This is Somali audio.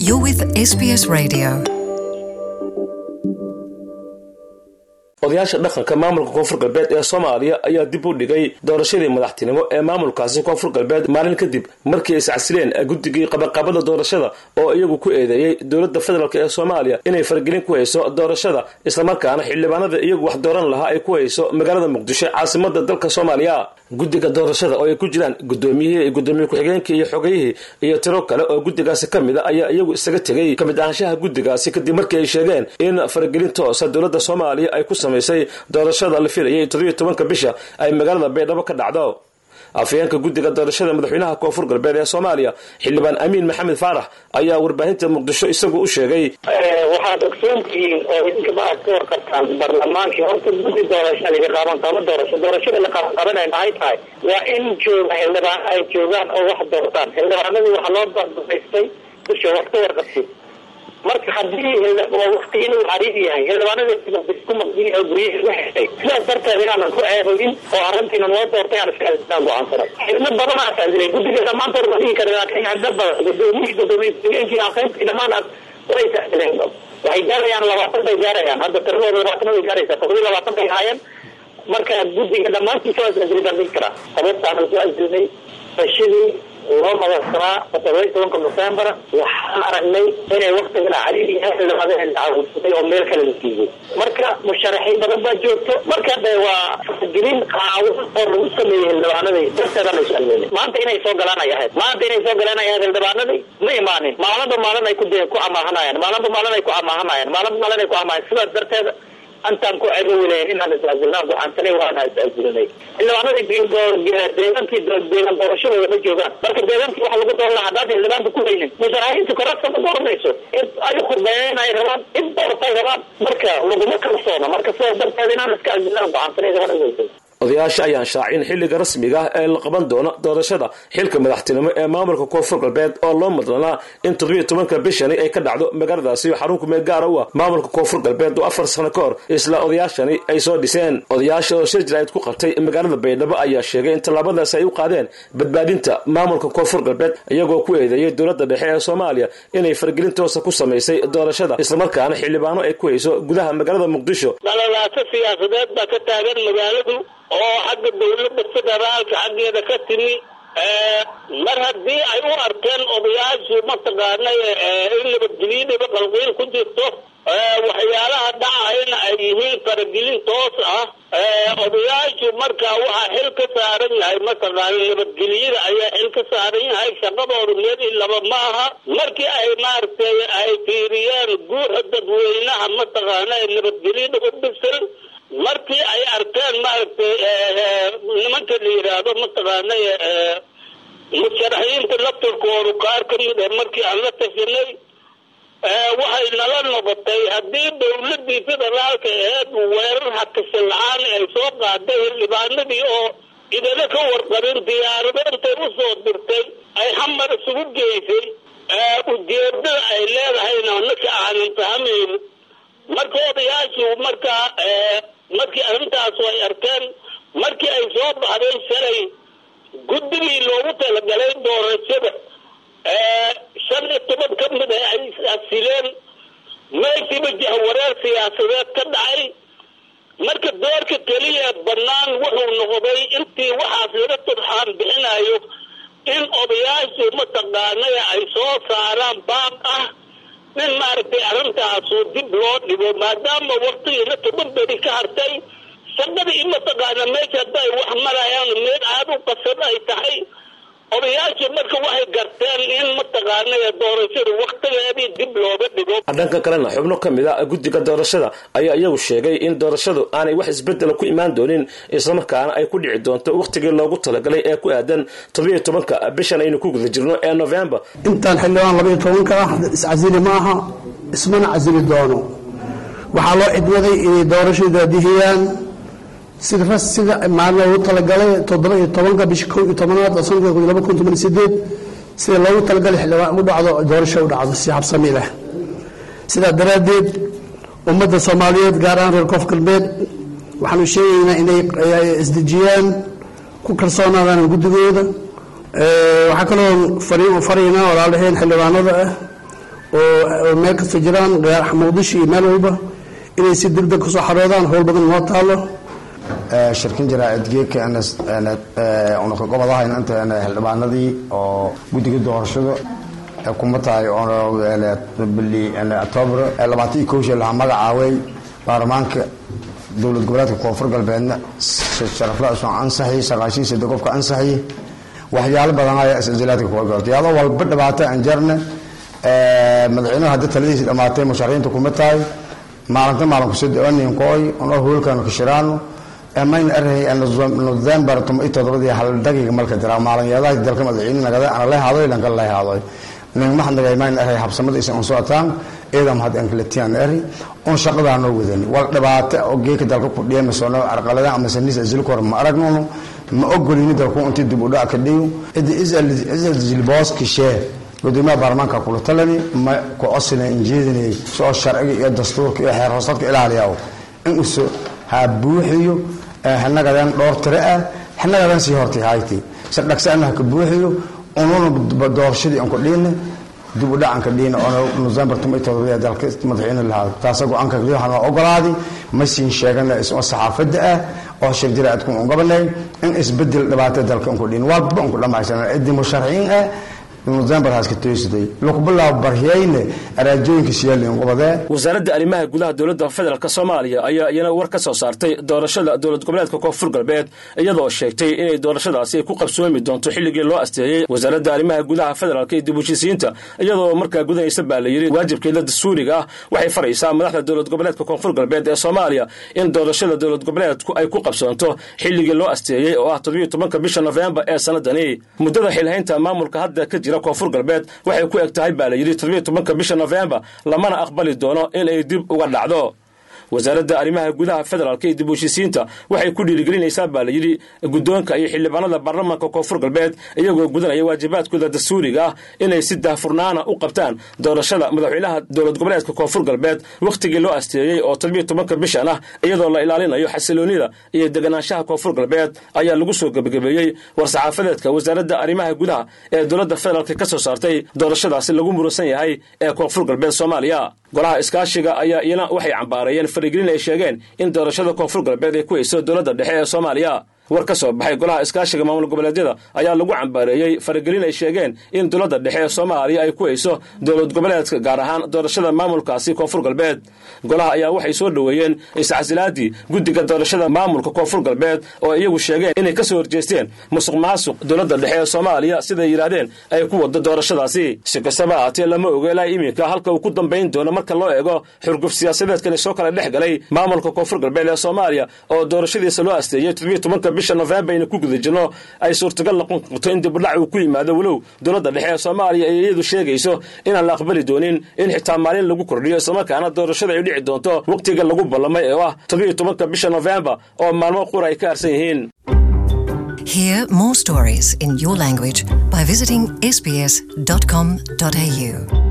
You're with SBS Radio. odayaasha dhaqanka maamulka koonfur galbeed ee soomaaliya ayaa dib u dhigay doorashadii madaxtinimo ee maamulkaasi koonfur galbeed maalin kadib markii ay iscasileen guddigii qabaqabada doorashada oo iyagu ku eedeeyey dowladda federaalk ee soomaaliya inay faragelin ku hayso doorashada islamarkaana xildhibaanada iyagu wax dooran lahaa ay ku hayso magaalada muqdisho caasimada dalka soomaaliya guddiga doorashada oo ay ku jiraan gudoomiyihii gudoomiye ku-xigeenkii iyo xogayihii iyo tiro kale oo guddigaasi ka mid a ayaa iyagu isaga tegey kamid ahaanshaha guddigaasi kadib markii ay sheegeen in faragelin toosa dowladda soomaaliya ay ku samaysay doorashada la filayay toddobiyo tobanka bisha ay magaalada baydhabo ka dhacdo afayeenka guddiga doorashada madaxweynaha koonfur galbeed ee soomaaliya xildhibaan amiin maxamed faarax ayaa warbaahinta muqdisho isagu u sheegay waxaad ogsoontihiin oo idinka ma aad ka warqabtaan barlamaankii horta guddi doorasha laga qaaban qaba doorasho doorashada la qaban qabanay maxay tahay waa in jooga xildhibaano ay joogaan oo wax doortaan xildhibaanadii waxaa loo baabaystay dusha wax ka warqabtid marka haddii wakti inuu cariib yahay xildhibaanada maqdin oo guryaha uga xirtay sidaas darteed inaanan ku eedayn oo arrintiina noo doortay aan iska aan go-aansanay xibno badan aa saasilay guddiga dhammaantood ma dhihi kara laakiin xibno badan gudoomiyii gudoomiye ku-xigeenkii aqeyntii dhammaan aad way saasileen waxay gaarayaan labaatan bay gaarayaan hadda tiradooda labaatan bay gaaraysaa todobiyi labaatan bay ahaayeen marka guddiga dhammaantiisa waa saasilay baan dhihi karaa sababtaana soo asilnay fashidii loo madadsanaa todoba iyo tobanka nofembar waxaan aragnay inay waktigana cariir yahay xildhibaanada caawudsaday oo meel kale la siiyey marka musharaxiin badan baa joogto marka de waa gelin qaawin oo lagu sameeyey xildhibaanadii darteedaan isu almeelay maanta inay soo galaan ay ahayd maanta inay soo galaan ay ahayd xildhibaanadii ma imaanin maalinba maalin ay ku ku amaahanayaan maalinba maalin ay ku amaahanayaan maalinba maalin ay ku amaahan sidaas darteed antaan ku cegowilayn inaan is-asilnaan gocaansanay waana is-asilinay xildhibaanadii deegaankii deegaan doorashadooda ma joogaan marka deegaankii waxa lagu dooran lahaa haddaad xildhibaanka ku haynin musharaxiintu korabta ma dooranayso in ay khudbeeyeen ay rabaan in doortay rabaan marka laguma kalsoona marka sidaas darteed inaan iska asilnaan gocaansanay waana odayaasha ayaan shaacin xilliga rasmiga ah ee la qaban doono doorashada xilka madaxtinimo ee maamulka koonfur galbeed oo loo madlanaa in toddobiyo tobanka bishani ay ka dhacdo magaaladaasi xarun kumeel gaara u ah maamulka koonfur galbeed oo afar sano ka hor isla odayaashani ay soo dhiseen odayaasha oo shir jiraa'id ku qabtay magaalada baydhabo ayaa sheegay in tallaabadaasi ay u qaadeen badbaadinta maamulka koonfur galbeed iyagoo ku eedeeyey dowladda dhexe ee soomaaliya inay fargelin toosa ku samaysay doorashada islamarkaana xildhibaano ay ku hayso gudaha magaalada muqdisho dhalalaasa siyaasadeed baa ka taagan magaaladu oo xagga dawladda federaalka xaggeeda ka timi mar haddii ay u arkeen odayaashu mataqaanay in nabadgelyadaba qalqiil ku jirto waxyaalaha dhacayna ay yihiin faragelin toos ah odayaashu markaa waxaa xil ka saaran yahay mataqaana nabadgelyada ayaa xil ka saaran yahay shaqadooda meel i laba ma aha markii ay maaragtay ay fiiriyeen guuxa dadweynaha mataqaana nabadgelyada u bisil markii ay arkeen maaragtay nimanka la yidhaahdo mataqaana musharaxiinta laftirkoodu qaar ka mid ah markii aan la tashanay waxay nala noqotay haddii dawladii federaalka aheed weerar hakashan la-aan ay soo qaaday xildhibaanadii oo idana ka warqabin diyaarado intay usoo dirtay ay xamar isugu geysay ujeedada ay leedahayna naka aanan fahmayn marka odayaashu markaa markii arrintaas ay arkeen markii ay soo baxday shalay guddigii loogu talagalay doorashada shan iyo toban ka mid ah ay asileen meeshiiba jahwareer siyaasadeed ka dhacay marka doorka keliya bannaan wuxuu noqday intii waxaas laga turxaan bixinayo in odayaashu mataqaanay ay soo saaraan baaq ah in maaragtay arrintaasu dib loo dhigo maadaama waktigiina toban beri ka hartay shaqadii mataqaana meesha hadday wax marayaan meel aad u qasan ay tahay odayaashu marka waxay garteen in mataqaana doorashada waktigeedii dib looga dhigo dhanka kalena xubno ka mid a guddiga doorashada ayaa iyagu sheegay in doorashadu aanay wax isbedela ku imaan doonin islamarkaana ay ku dhici doonto wakhtigii loogu talagalay ee ku aadan toddobiyo tobanka bishan aynu ku guda jirno ee november intaan xildhibaan labaiyo tobanka ah iscasili ma aha ismana casili doono waxaa loo cidwaday inay doorashadu daadihiyaan sida sida maalin loogu talagalay toddoba iyo tobanka bisha kow iyo tobanaad oo sanadka laba kun toban iyo sideed sida loogu talagalay xildhibaan u dhacdo doorasho u dhacdo si habsami leh sidaa daraaddeed ummadda soomaaliyeed gaar ahaan reer koonfur galbeed waxaanu sheegaynaa inay isdejiyaan ku kalsoonaadaan guddigooda waxaa kaloo fariin u faraynaa walaalaheen xildhibaanada ah oo meel kasta jiraan muqdisho iyo meel walba inay si deg deg kusoo xaroodaan howl badan noo taalo shirkin jaraa'id geedka unaka gobodahayna inta xildhibaanadii oo guddiga doorashada kuma tahay bili octoobar labaatan iyo kow shee lahaa magacaaway baarlamaanka dowlad goboleedka koonfur galbeedna sharafla soo ansaxi sagaashan sade qofka ansaxi waxyaalo badan ayaa iscijilaadka kuga gorta iyadoo walba dhibaato aan jarna madaxweynuhu hadda taladiisi dhammaatay musharaxiinta kuma tahay maalinta maalinku sidaninkoy ono hoolkanu kashiraano mayna arahay november tuma iyo todobadii hal daqiiqa malka jira maalinyeedaha dalka madaxweyne nagada ana la haadoy lanka la haadoy ningmaxnagay mayna arahay habsamada isa on socotaan ciidam had ankalatiyan eri on shaqadaa noo wadani wal dhibaato oo geeka dalka ku dheemasono arqalada ama sanis azilkor ma aragnono ma ogolini dalku intii dib u dhac ka dhiyo idi isal jilbooski shee gudoomiyaha baarlamaanka kula talani ma ku cosina injeedinay soo sharciga iyo dastuurka iyo xeer hoosadka ilaaliyaw in uso ha buuxiyo xinagadan dhowr tire ah xinagadan sii hortay hayti si dhagsaana ha ka buuxiyo ununa doorashadii aan ku dhiina dib u dhacanka dhiina oo november tuma iyo todobadii dalka madaxweyne lahaa taasa go-aanka waxaa ogolaadi ma siin sheegana isoo saxaafadda ah oo shir jiraadku un gabanay in isbedel dhibaato dalka unku dhiin walba unku dhammaysanan cidii musharaxiin ah wasaaradda arrimaha gudaha dowladda federaalk soomaaliya ayaa iyana war ka soo saartay doorashada dowlad goboleedka koonfur galbeed iyadoo sheegtay inay doorashadaasi ay ku qabsoomi doonto xilligii loo asteeyey wasaaradda arrimaha gudaha federaalk iyo dib heshiisiinta iyadoo markaa gudanaysa baa la yidhi waajibkeeda dastuuriga ah waxay faraysaa madaxda dowlad goboleedka koonfur galbeed ee soomaaliya in doorashada dowlad goboleedku ay ku qabsoonto xilligii loo asteeyey oo ah toddobiyo tobanka bisha nofembar ee sanadani muddada xilhaynta maamulka hadda ka jira koonfur galbeed waxay ku eg tahay baa la yidhi toddobiyo tobanka bisha nofembar lamana aqbali doono in ay dib uga dhacdo wasaaradda arrimaha gudaha federaalk iyo dib u heshiisiinta waxay ku dhiirigelinaysaa baa la yidhi guddoonka iyo xildhibaanada baarlamaanka koonfur galbeed iyagoo gudanaya waajibaadkooda dastuuriga ah inay si daahfurnaana u qabtaan doorashada madaxweynaha dowlad goboleedka koonfur galbeed wakhtigii loo asteeyey oo toddobiyo tobanka bishan ah iyadoo la ilaalinayo xasiloonida iyo deganaanshaha koonfur galbeed ayaa lagu soo gebagabeeyey war-saxaafadeedka wasaaradda arrimaha gudaha ee dowladda federaalk ka soo saartay doorashadaasi lagu muransan yahay ee koonfur galbeed soomaaliya golaha iskaashiga ayaa iyana waxay cambaareeyeen farigelin ay sheegeen in doorashada koonfur galbeed ay ku hayso dowladda dhexe ee soomaaliya war ka soo baxay golaha iskaashiga maamul goboleedyada ayaa lagu cambaareeyey faragelin ay sheegeen in dowladda dhexe ee soomaaliya ay ku hayso dowlad goboleedka gaar ahaan doorashada maamulkaasi koonfur galbeed golaha ayaa waxay soo dhoweeyeen iscasilaadii guddiga doorashada maamulka koonfur galbeed oo iyagu sheegeen inay ka soo horjeesteen musuq maasuq dowladda dhexe ee soomaaliya siday yidhaahdeen ay ku wado doorashadaasi si kastaba ahaatee lama ogo ilaa iminka halka uu ku dambayn doono marka loo eego xurguf siyaasadeedkani soo kala dhex galay maamulka koonfur galbeed ee soomaaliya oo doorashadiisa loo asteeyey toddobiyo tobanka bisha nofembar ayna ku guda jirno ay suurtagal noqon karto in dibudhac uu ku yimaado walow dowladda dhexe ee soomaaliya ay iyadu sheegayso inaan la aqbali doonin in xitaa maalin lagu kordhiyo islamarkaana doorashada ay dhici doonto wakhtiga lagu ballamay ee ah toddobiyo tobanka bisha nofembar oo maalmo qura ay ka harsan yihiin Hear more stories in your language by visiting sbs.com.au.